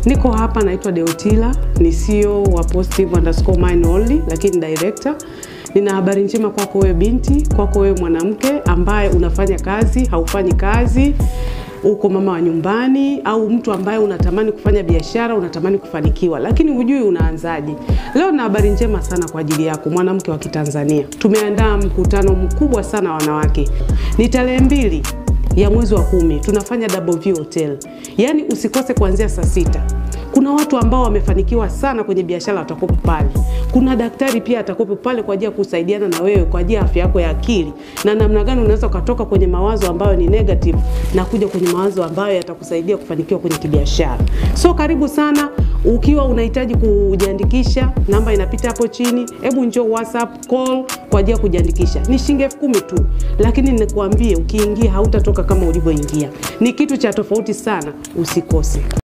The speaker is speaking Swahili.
Niko hapa naitwa Deotila, ni CEO wa Positive underscore Mind Only, lakini director. Nina habari njema kwako wewe binti, kwako wewe mwanamke ambaye unafanya kazi, haufanyi kazi, uko mama wa nyumbani au mtu ambaye unatamani kufanya biashara, unatamani kufanikiwa, lakini hujui unaanzaje. Leo na habari njema sana kwa ajili yako mwanamke wa Kitanzania. Tumeandaa mkutano mkubwa sana wa wanawake. Ni tarehe mbili ya mwezi wa kumi tunafanya Double V Hotel, yaani usikose kuanzia saa sita. Kuna watu ambao wamefanikiwa sana kwenye biashara watakopo pale. Kuna daktari pia atakopo pale kwa ajili ya kusaidiana na wewe kwa ajili ya afya yako ya akili na namna gani unaweza ukatoka kwenye mawazo ambayo ni negative na kuja kwenye mawazo ambayo yatakusaidia kufanikiwa kwenye kibiashara. So karibu sana. Ukiwa unahitaji kujiandikisha, namba inapita hapo chini. Hebu njoo WhatsApp call kwa ajili ya kujiandikisha. Ni shilingi elfu kumi tu, lakini nikuambie, ukiingia hautatoka kama ulivyoingia. Ni kitu cha tofauti sana, usikose.